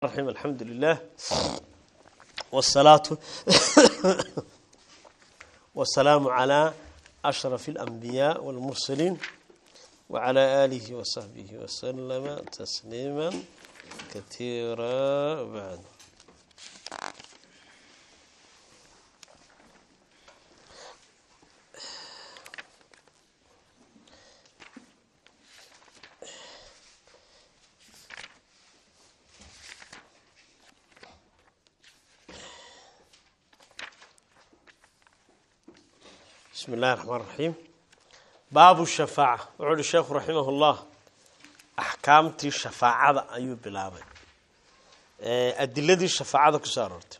الرحيم الحمد لله والصلاة والسلام على أشرف الأنبياء والمرسلين وعلى آله وصحبه وسلم تسليما كثيرا بعد بسم الله الرحمن الرحيم باب الشفاعة وعود الشيخ رحمه الله أحكامتي الشفاعة أيو بلابي أدلة الشفاعة كسارت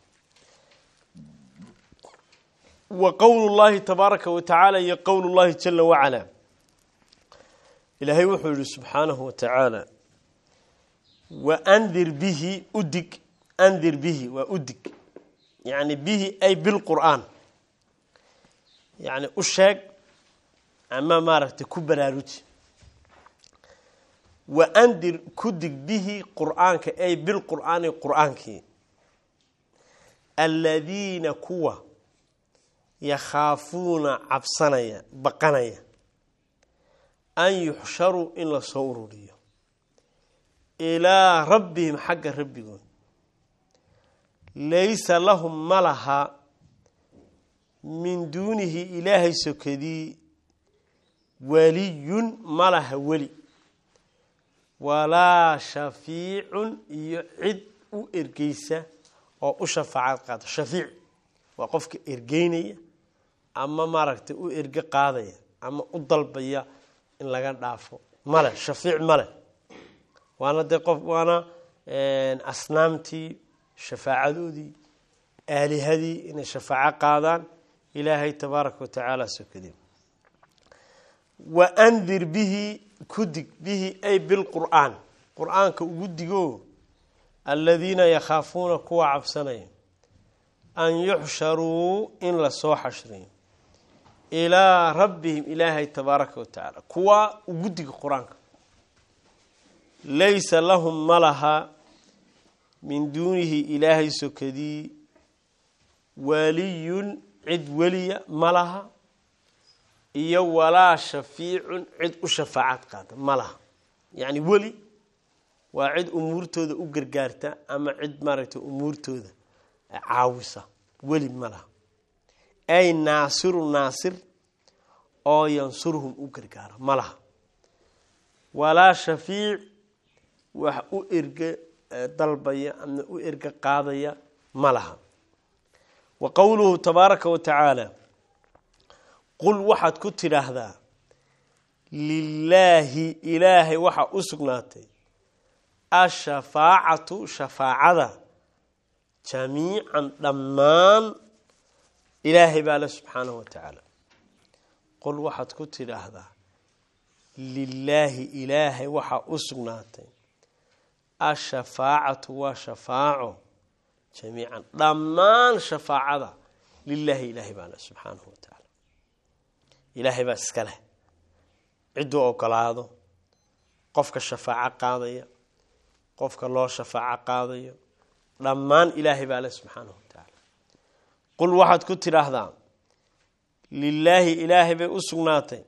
وقول الله تبارك وتعالى يقول الله جل وعلا إلهي وحول سبحانه وتعالى وأنذر به أدك أنذر به وأدك يعني به أي بالقرآن yacni u sheeg ama maaragtay ku baraaruji wa andir ku dig bihi qur'aanka ay bilqur'aani qur'aankii aladiina kuwa yakhaafuuna cabsanaya baqanaya an yuxsharuu in lasoo ururiyo ilaa rabbihim xagga rabbigood laysa lahum ma laha min duunihi ilaahay sokadii waliyun ma laha weli walaa shafiicun iyo cid u ergeysa oo u shafaacad qaada shafiic waa qofka ergeynaya ama maaragtay u erge qaadaya ama u dalbaya in laga dhaafo male shafiic male waana dee qof waana asnaamtii shafaacadoodii aalihadii inay shafaaco qaadaan ilaahay tabaaraka watacaala sokadee wa andir bihi ku dig bihi ay bilqur'aan qur-aanka ugu digo aladiina yakhaafuuna kuwa cabsanaya an yuxsharuu in lasoo xashriyo ilaa rabbihim ilaahay tabaaraka watacaala kuwa ugu diga qur-aanka laysa lahum ma laha min duunihi ilaahay sokadii waliyun cid weliya ma laha iyo walaa shafiicun cid u shafaacad qaada ma laha yacni weli waa cid umuurtooda u gargaarta ama cid maaragtay umuurtooda caawisa weli ma laha ay naasiru naasir oo yansurhum u gargaara ma laha walaa shafiic wax u erge dalbaya ama u erge qaadaya ma laha wa qowluhu tabaaraka wa tacaala qul waxaad ku tidhaahdaa lilaahi ilaahay waxaa u sugnaatay ashafaacatu shafaacada jamiican dhammaan ilaahay baa le subxaanahu wa tacaala qul waxaad ku tidhaahdaa lilaahi ilaahay waxaa u sugnaatay ashafaacatu waa shafaaco jamiican dhammaan shafaacada lilaahi ilaahay baa leh subxaanahu wa tacaala ilaahay baa iska leh cidduu ogolaado qofka shafaaco qaadaya qofka loo shafaaco qaadayo dhammaan ilaahay baa leh subxaanahu wa tacaala qul waxaad ku tidhaahdaa lilaahi ilaahay bay u sugnaatay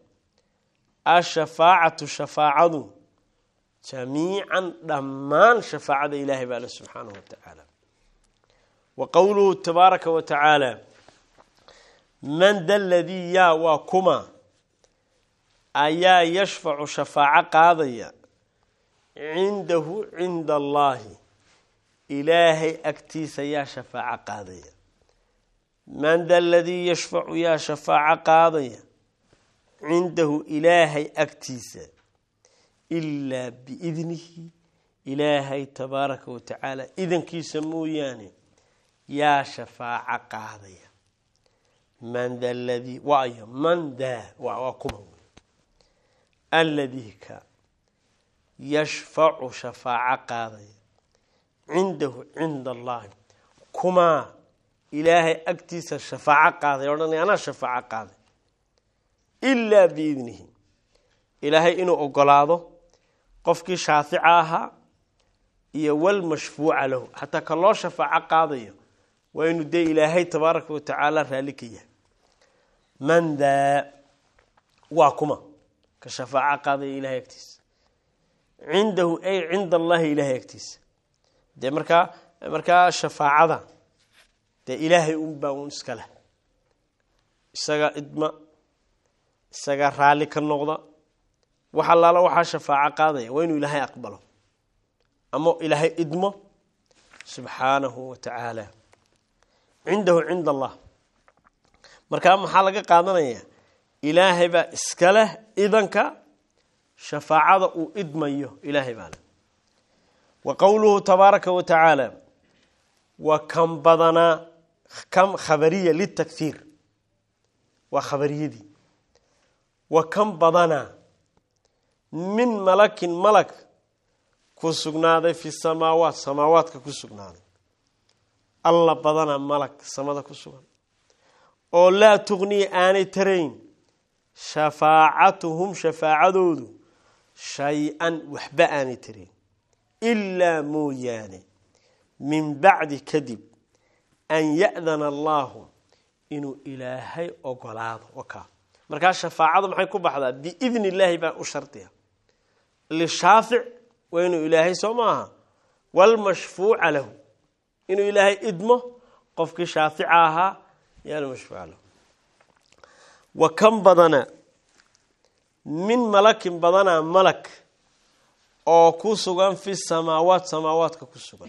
ashafaacatu shafaacadu jamiican dhammaan shafaacada ilaahay baa leh subxaanahu wa tacaala wa qowluhu tabaaraka wa tacaala man da ladii yaa waa kuma ayaa yashfacu shafaaco qaadaya cindahu cinda allaahi ilaahay agtiisa yaa shafaaco qaadaya man da ladii yashfacu yaa shafaaco qaadaya cindahu ilaahay agtiisa ilaa biidnihi ilaahay tabaaraka wa tacaala idankiisa mooyaane yaa shafaaco qaadaya man da ladii waayo man daa waa kuma wey alladii ka yashfacu shafaaco qaadaya cindahu cinda allahi kumaa ilaahay agtiisa shafaaco qaaday odhanay anaa shafaaco qaaday ilaa biidnihi ilaahay inuu ogolaado qofkii shaafica ahaa iyo walmashfuuca lahu xataa ka loo shafaaco qaadayo waa inuu dee ilaahay tabaaraka wa tacaala raalli ka yahay man daa waa kuma ka shafaaco qaadaya ilahay agtiisa cindahu ay cinda allahi ilahay agtiisa dee markaa markaa shafaacada dee ilaahay unbaa un iska leh isaga idma isaga raalli ka noqda wax allaala waxaa shafaaco qaadaya waa inuu ilaahay aqbalo ama ilaahay idmo subxaanahu wa tacaala cindahu cinda allah markaa maxaa laga qaadanaya ilaahay baa iska leh idanka shafaacada uu idmayo ilaahay baa leh wa qowluhu tabaaraka wa tacaala wa kan badanaa kam khabariya litakhiir waa khabariyadii wa kan badanaa min malakin malak ku sugnaaday fi samaawaat samaawaadka ku sugnaaday alla badana malag samada ku sugan oo laa tuqniya aanay tarayn shafaacatuhum shafaacadoodu shay-an waxba aanay tarayn ilaa mooyaane min bacdi kadib an ya'dana allaahu inuu ilaahay ogolaado wakaa markaa shafaacadu maxay ku baxdaa biidni illaahi baa u shardiya lishaafic waa inuu ilaahay soo maaha walmashfuuca lahu inuu ilaahay idmo qofkii shaafica ahaa yaalmashfuuca lahu wa kan badana min malakin badanaa malak oo ku sugan fi samaawaat samaawaadka ku sugan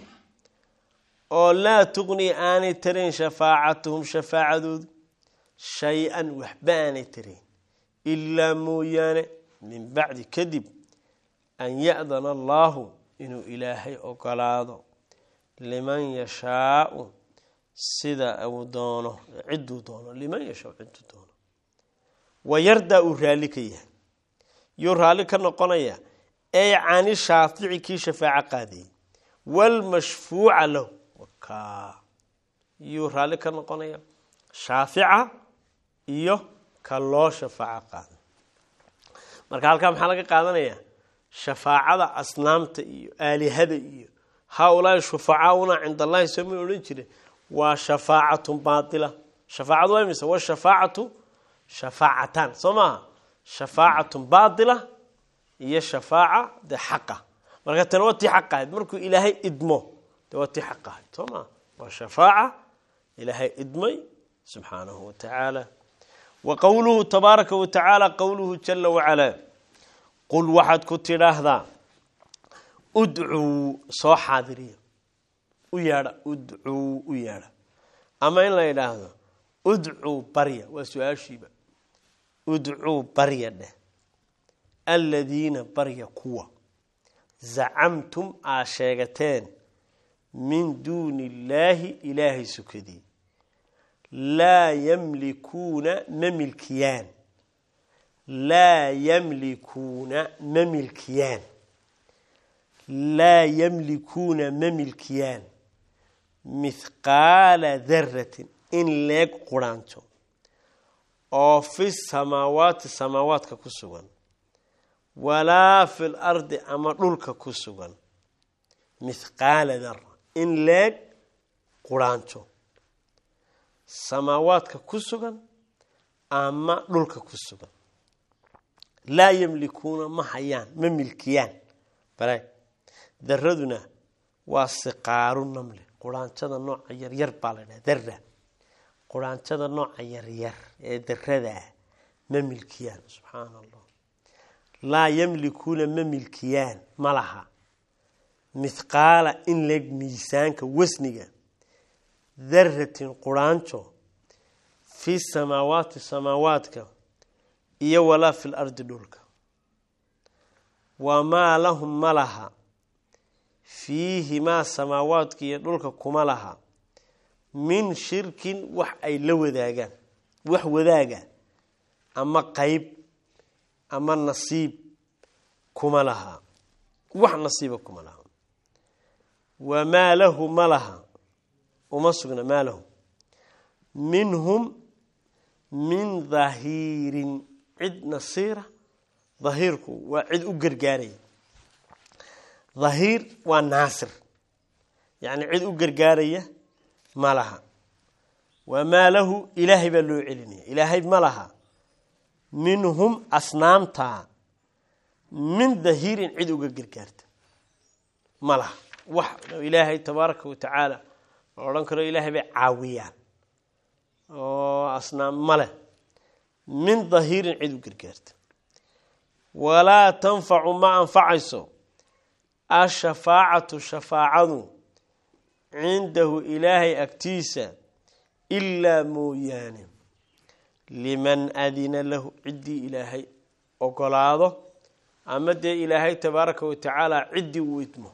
oo laa tuqni aanay tarayn shafaacatuhum shafaacadoodu shay-an waxba aanay tarayn ilaa mooyaane min bacdi kadib an ya'dana allaahu inuu ilaahay ogolaado liman yashaau sida uu doono cidduu doono liman yashaau cidduu doono wayardaa uu raalli ka yahay yuu raalli ka noqonaya ey cani shaafici kii shafaaco qaadayay walmashfuuca lahu ka yuu raalli ka noqonaya shaafica iyo ka loo shafaaco qaaday marka halkaa maxaa laga qaadanaya shafaacada asnaamta iyo aalihada iyo haa-ulaai shufacaauna cinda allahi sooma odhan jire waa shafaacatun baatila shafaacadu waa imise wa shafaacatu shafaacatan soo maaha shafaacatun baatila iyo shafaaca dee xaqa marka tani waa tii xaq ahayd markuu ilaahay idmo dee waa tii xaq ahayd soo maha waa shafaaca ilaahay idmay subxaanahu wa tacaala wa qowluhu tabaaraka wa tacaala qowluhu jala wacalaa qul waxaad ku tidhaahdaa udcuu soo xaadiriya u yeedha udcuu u yeedha ama in la yidhaahdo udcuu barya waa su-aashiiba udcuu barya dheh aladiina barya kuwa zacamtum aa sheegateen min duuni illaahi ilaahay sukadii laa yamlikuuna ma milkiyaan laa yamlikuuna ma milkiyaan laa yamlikuuna ma milkiyaan mithqaala daratin in leeg quraanto oo fi samaawaati samaawaadka ku sugan walaa fi l ardi ama dhulka ku sugan mithqaala dara in leeg quraanto samaawaadka ku sugan ama dhulka ku sugan laa yamlikuuna ma hayaan ma milkiyaan bare daraduna waa siqaaru namle quraantada nooca yaryar baa la dhaha dara quraantada nooca yaryar ee daradaa ma milkiyaan subxaana allah laa yamlikuuna ma milkiyaan ma laha mithqaala in leeg miisaanka wasniga daratin quraanjo fi samaawaati samaawaadka iyo walaa fi lardi dhulka wamaa lahum ma laha fiihimaa samaawaadka iyo dhulka kuma laha min shirkin wax ay la wadaagaan wax wadaaga ama qeyb ama nasiib kuma laha wax nasiiba kuma laha wamaa lahu ma laha uma sugna maa lahu minhum min dahiirin cid nasiira dahiirku waa cid u gargaaraya dhahiir waa naasir yacni cid u gargaaraya ma laha wamaa lahu ilaahay baa loo celinaya ilaahay ma laha minhum asnaamtaa min dahiirin cid uga gargaarta ma laha wax ilaahay tabaaraka wa tacaala la odhan karo ilaahay bay caawiyaan oo asnaam ma leh min dahiirin cid u gargaarta walaa tanfacu ma anfacayso ashafaacatu shafaacadu cindahu ilaahay agtiisa ilaa mooyaane liman adina lahu ciddii ilaahay ogolaado ama dee ilaahay tabaaraka wa tacaala ciddii uu idmo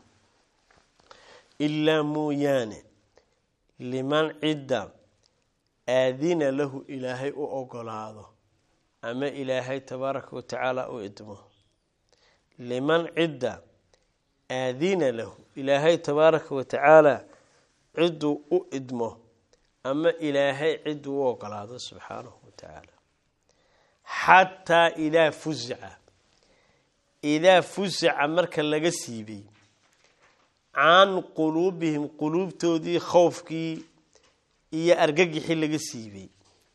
ilaa mooyaane liman cidda aadina lahu ilaahay u ogolaado ama ilaahay tabaaraka wa tacaala u idmo liman cidda aadina lahu ilaahay tabaaraka wa tacaala cidduu u idmo ama ilaahay cidduu u ogolaado subxaanahu wa tacaala xataa idaa fusica idaa fusica marka laga siibay can quluubihim quluubtoodii khowfkii iyo argagixii laga siibay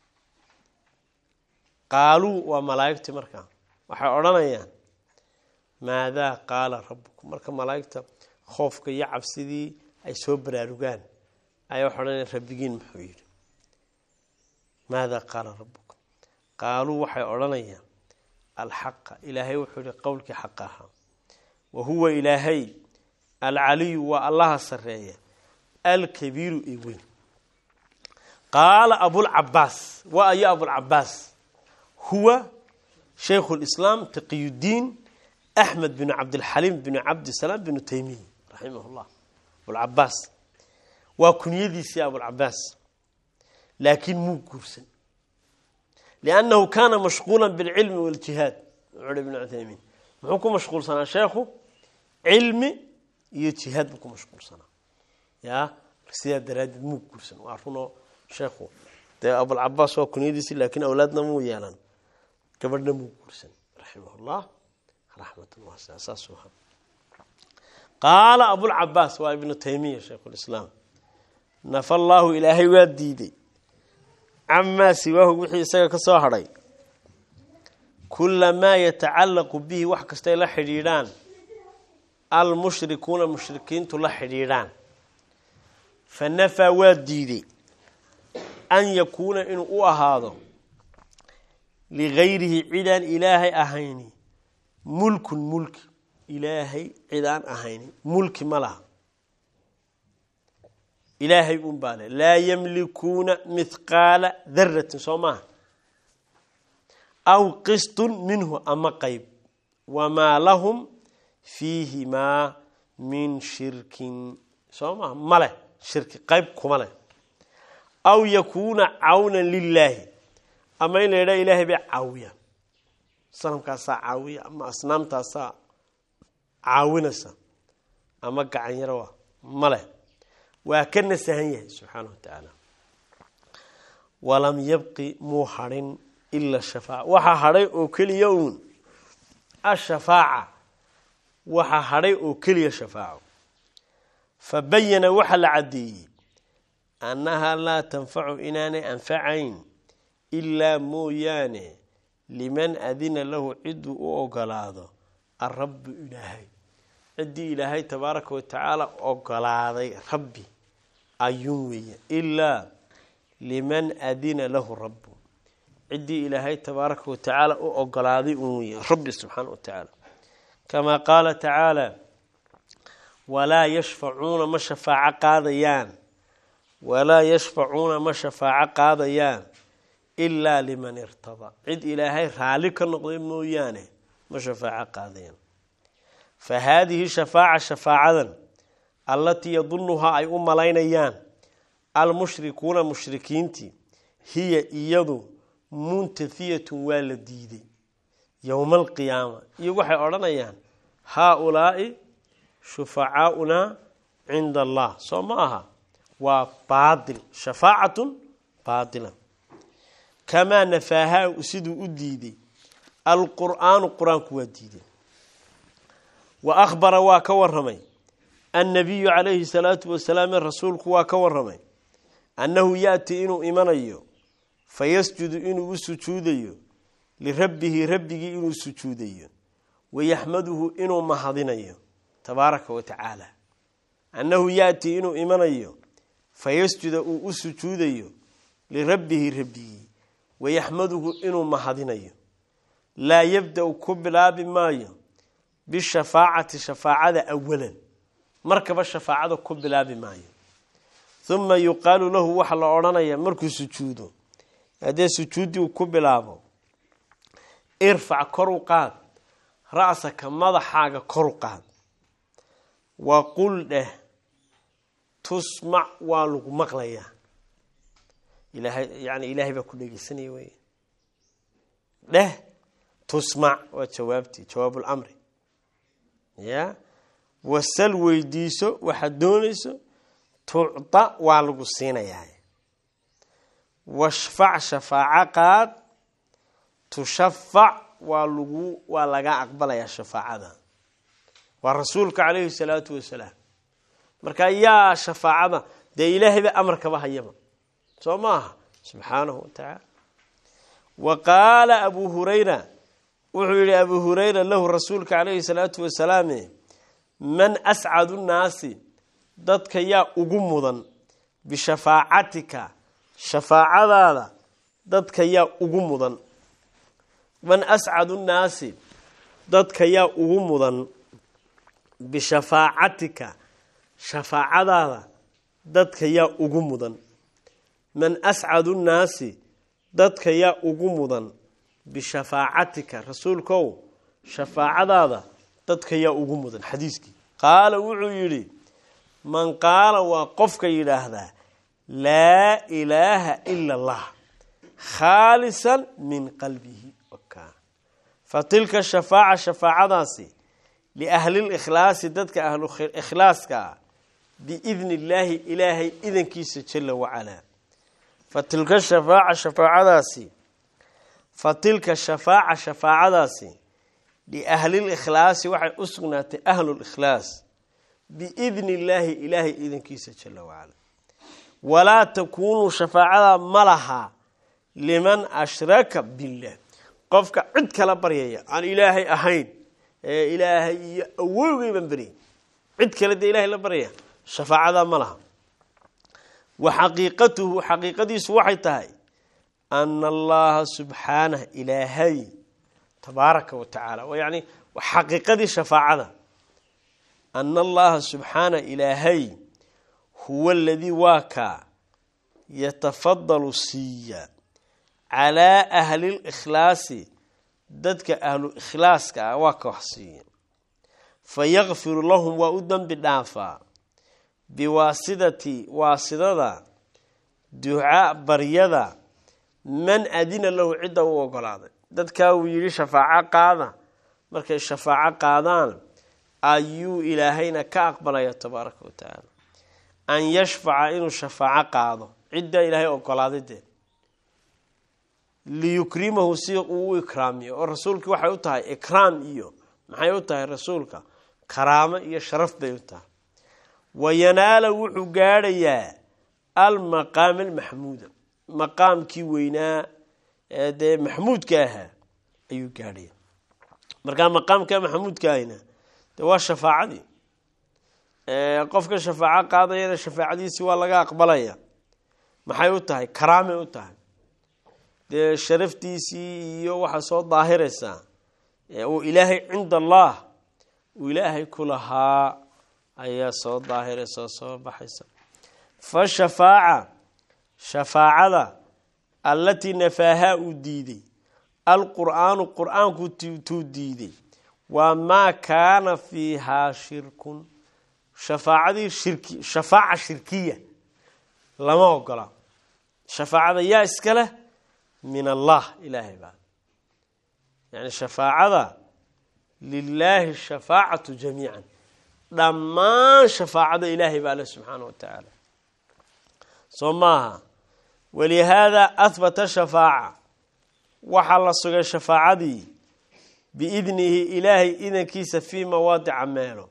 qaaluu waa malaa'igtii markaa waxay odhanayaan maadaa qaala rabbukum marka malaa'igta khoofka iyo cabsidii ay soo baraarugaan ayaa waxay odhanayaan rabbigiin muxuu yidhi maadaa qaala rabbukum qaaluu waxay odhanayaan alxaqa ilaahay wuxuu yihi qowlkii xaqa ahaa wa huwa ilaahay alcaliyu waa allaha sareeya alkabiiru ee weyn qaala abulcabaas waa ayo abulcabaas huwa shaykhu lislaam taqiyudiin axmed binu cabdilxaliim binu cabdisalaam binu taymiya raximah llah abulcabaas waa kunyadiisii abulcabaas laakiin muu guursan liannahu kaana mashquula bilcilmi waljihaad wuxuuhi ibnu cuthaymiin muxuu ku mashquulsanaa sheekhu cilmi iyo jihaad buu ku mashquulsanaa ya sidaa daraaddeed muu guursan waa runoo sheekhu dee abulcabaas waa kunyadiisi laakiin awlaadna muu yeelan gabadhna muu guursan raximah llah raxmatan waasa saasuu ahaa qaala abulcabaas waa ibnu taymiya shaykhulislaam nafa allaahu ilaahay waa diiday camaa siwaahu wixii isaga ka soo hadhay kulamaa yatacallaqu bihi wax kastay la xidhiidhaan almushrikuuna mushrikiintu la xidhiidhaan fa nafaa waa diiday an yakuuna inuu u ahaado ligayrihi cidaan ilaahay ahayni mulkun mulki ilaahay cidaan ahayni mulki ma laha ilaahay un baa le laa yamlikuuna mithqaala daratin soo maaha aw qistun minhu ama qeyb wamaa lahum fiihimaa min shirkin soo maha ma leh shirki qeyb kuma leh aw yakuuna cawnan lilaahi ama in la yidhaha ilaahay bay caawiyaan sanamkaasaa caawiya ama asnaamtaasaa caawinaysa ama gacan yaroa ma leh waa ka nasahan yahay subxaana wa tacaala walam yabqi muu hadhin ila shafaaca waxaa hadhay oo keliya uun ashafaaca waxaa hadhay oo keliya shafaaco fa bayana waxaa la caddeeyey annahaa laa tanfacu inaanay anfacayn ilaa mooyaane liman adina lahu cidduu u ogolaado arabbu ilaahay ciddii ilaahay tabaaraka wa tacaala ogolaaday rabbi ayuun weeye ilaa liman adina lahu rabbu ciddii ilaahay tabaaraka wa tacaala u ogolaaday uun weeye rabbi subxaana wa tacaala kamaa qaala tacaala walaa yashfacuuna ma shafaaco qaadayaan walaa yashfacuuna ma shafaaco qaadayaan ilaa liman irtadaa cid ilaahay raalli ka noqday mooyaane ma shafaaco qaadayaan fa haadihi shafaaca shafaacadan allatii yadunuhaa ay u malaynayaan almushrikuuna mushrikiintii hiya iyadu muntafiyatun waa la diiday yowma alqiyaama iyo waxay odhanayaan haa-ulaa'i shufacaaunaa cinda allah soo ma aha waa baatil shafaacatun baatila kamaa nafaahaa siduu u diiday alqur'aanu qur-aanku waa diiday wa akhbara waa ka waramay annabiyu calayhi salaatu wasalaam rasuulku waa ka waramay annahu yaati inuu imanayo fayasjudu inuu u sujuudayo lirabbihi rabbigii inuu sujuudayo wayaxmaduhu inuu mahadinayo tabaaraka wa tacaala annahu yaati inuu imanayo fayasjuda uu u sujuudayo lirabbihi rabbigii wayaxmaduhu inuu mahadinayo laa yabda-u ku bilaabi maayo bishafaacati shafaacada awalan markaba shafaacada ku bilaabi maayo uma yuqaalu lahu waxaa la odhanaya markuu sujuudo haddee sujuuddii uu ku bilaabo irfac kor u qaad ra-saka madaxaaga kor u qaad wa qul dheh tusmac waa lagu maqlayaa ilaahay yani ilaahay baa ku dhegeysanaya wey dheh tusmac waa jawaabtii jawaabulamri ya wasal weydiiso waxaad doonayso tucda waa lagu siinayaa washfac shafaaco qaad tushafac waa lagu waa laga aqbalayaa shafaacada waa rasuulka calayhi salaatu wasalaam marka yaa shafaacada dee ilaahayba amarkaba hayaba soo maaha subxaanahu wa tacaala wa qaala abu hurayra wuxuu yihi abu hurayra lahu rasuulka calayhi salaatu wasalaam man ascadu nnaasi dadka yaa ugu mudan bishafaacatika shafaacadaada dadka yaa ugu mudan man ascadu nnaasi dadka yaa ugu mudan bishafaacatika shafaacadaada dadka yaa ugu mudan man ascadu nnaasi dadka yaa ugu mudan bishafaacatika rasuulkow shafaacadaada dadka yaa ugu mudan xadiiskii qaala wuxuu yidhi man qaala waa qofka yidhaahdaa laa ilaaha ila allah khaalisan min qalbihi fa tilka shafaaca shafaacadaasi liahlilkhlaasi dadka ahlukhlaaska ah biidni illaahi ilaahay idankiisa jala wacalaa fa tilka shafaaca shafaacadaasi fa tilka shafaaca shafaacadaasi liahlilkhlaasi waxay u sugnaatay ahlulkhlaas biidni illaahi ilaahay idankiisa jala wacala walaa takuunuu shafaacada ma laha liman ashraka billah qofka cid kala baryaya aan ilaahay ahayn ee ilaahay iyo awowgay baan baryay cid kale dee ilahay la baryaya shafaacada ma laha wa xaqiiqatuhu xaqiiqadiisu waxay tahay ana allaha subxaanah ilaahay tabaaraka wa tacaala yani xaqiiqadii shafaacada ana allaha subxaana ilaahay huwa aladii waa kaa yatafadalu siiya calaa ahlilkhlaasi dadka ahlu ikhlaaska ah waa ka wax siiya fa yakfiru lahum waa u dembi dhaafaa biwaasidati waasidada ducaa baryada man adina lahu cidda u ogolaaday dadkaa uu yidhi shafaaco qaada markay shafaaco qaadaan ayuu ilaahayna ka aqbalaya tabaaraka wa tacaala an yashfaca inuu shafaaco qaado ciddaa ilaahay ogolaaday dee liyukrimahu si uu u ikraamiyo oo rasuulkii waxay u tahay ikraam iyo maxay u tahay rasuulka karaamo iyo sharaf bay u tahay wayanaala wuxuu gaadhayaa almaqaam almaxmuuda maqaamkii weynaa ee dee maxmuudka ahaa ayuu gaadhaya markaa maqaamka maxamuudka ahayna dee waa shafaacadii qofka shafaaco qaadayana shafaacadiisi waa laga aqbalaya maxay u tahay karaamay u tahay dee sharaftiisii iyo waxaa soo daahiraysaa uu ilaahay cinda allah uu ilaahay ku lahaa ayaa soo daahiraysa oo soo baxaysa fa shafaaca shafaacada allatii nafaahaa uu diiday alqur'aanu qur-aanku tuu diiday waa maa kaana fiihaa shirkun shafaacadii shirki shafaaca shirkiya lama ogola shafaacada yaa iska leh min allah ilaahay baa yani shafaacada lilaahi shafaacatu jamiican dhammaan shafaacada ilaahay baa leh subxaana wa tacaala soo maaha walihaada ahbata shafaaca waxaa la sugay shafaacadii biidnihi ilaahay idankiisa fii mawaadica meelo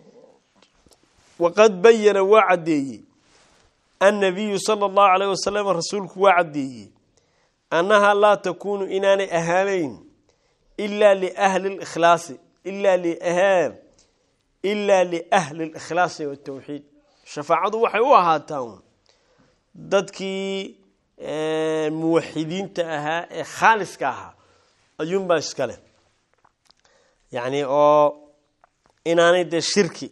waqad bayana waa caddeeyey annabiyu sala allahu alayh wasalam rasuulku waa caddeeyey annahaa laa takuunu inaanay ahaanayn ilaa liahli likhlaasi ilaa liahaan ilaa liahli likhlaasi watawxiid shafaacadu waxay u ahaataa dadkii muwaxidiinta ahaa ee khaaliska ahaa ayuunbaa iskale yacni oo inaanay dee shirki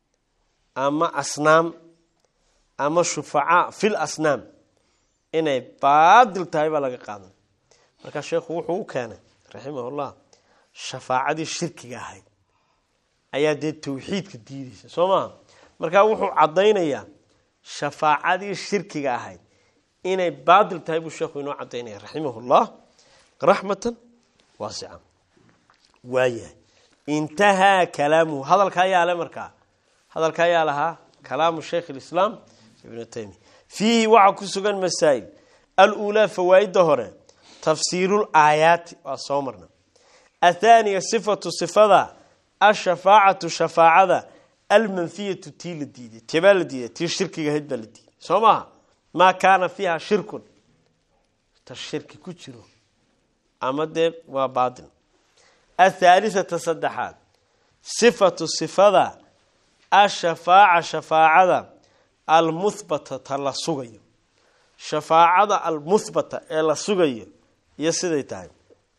ama asnaam ama shufacaa fil asnaam inay baadil tahay baa laga qaadan markaa sheekhu wuxuu u keenay raximahullah shafaacadii shirkiga ahayd ayaa dee tawxiidka diideysa soo maha markaa wuxuu caddaynayaa shafaacadii shirkiga ahayd inay baadil tahay buu sheekhu inoo cadaynaya raximahullah raxmatan waasica waayahay intahaa kalaamuhu hadalka ayaa le markaa hadalka ayaa lahaa kalaamu sheikh lislaam ibnu taymiya fiihi waxaa ku sugan masaa'il aluulaa fawaa'ida hore tafsiirul aayaati waa soo marna athaaniya sifatu sifada ashafaacatu shafaacada almanfiyatu tii la diiday tebaa la diiday tii shirkiga ahayd baa la diiday soo maha maa kaana fiiha shirkun ta shirki ku jiro ama dee waa baatil athaalisata saddexaad sifatu sifada ashafaaca shafaacada almuhbata ta la sugayo shafaacada almuhbata ee la sugayo iyo siday tahay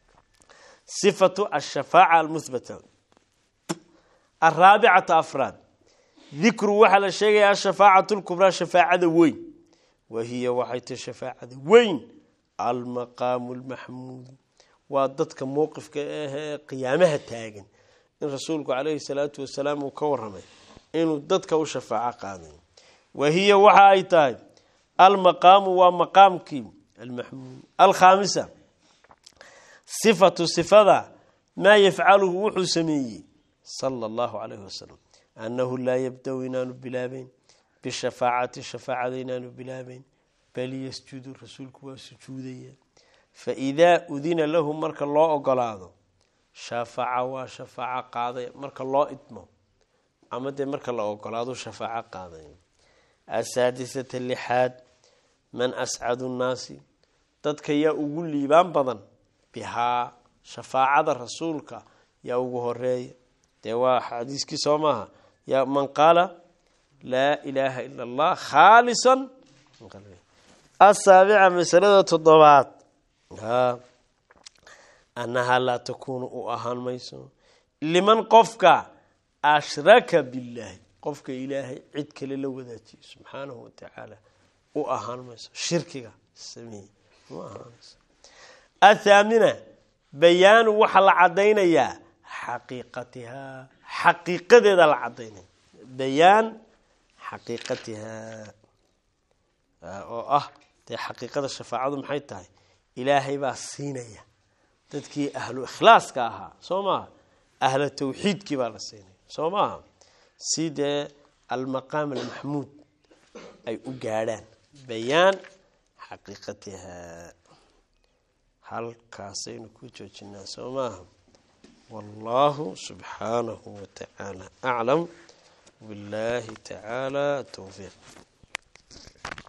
sifatu ashafaaca almuhbata araabicata afraad dikru waxaa la sheegaya ashafaacatu lkubraa shafaacada weyn wahiya waxay tahi shafaacada weyn almaqaamu lmaxmuud waa dadka mowqifka ahee qiyaamaha taagan in rasuulku calayhi salaatu wasalaam uu ka waramay inuu dadka u shafaaco qaaday wahiya waxa ay tahay almaqaamu waa maqaamkii almaxmuud alkhaamisa sifatu sifada maa yafcaluhu wuxuu sameeyey sala allahu calayhi wasalam annahu laa yabda-u inaanu bilaabeyn bishafaacati shafaacada inaanu bilaabeyn bal yasjudu rasuulku waa sujuudaya faidaa udina lahu marka loo ogolaado shafaca waa shafaaco qaaday marka loo idmo ama dee marka la ogolaado shafaaco qaaday asaadisata lixaad man ascadu nnaasi dadka yaa ugu liibaan badan bihaa shafaacada rasuulka yaa ugu horeeya dee waa xadiiskii soo maaha ya man qaala laa ilaaha ila allah khaalisan asaabica masalada toddobaad annahaa laa takuunu u ahaan mayso liman qofka ashraka billaahi qofka ilaahay cid kale la wadaajiyo subxaanahu watacaala u ahaan mayso shirkiga sameeye ma ahaanayso athaamina bayaanu waxaa la caddaynayaa xaqiiqatihaa xaqiiqadeeda la cadaynaya bayaan xaqiiqatihaa oo ah dee xaqiiqada shafaacadu maxay tahay ilaahay baa siinaya dadkii ahlu ikhlaaska ahaa soo maaha ahla tawxiidkii baa la siinaya soo maaha si dee almaqaam almaxmuud ay u gaadhaan bayaan xaqiiqatihaa halkaasaynu ku joojinaa soo maaha wallahu subxaanahu watacaala aclam billahi tacaala towfiiq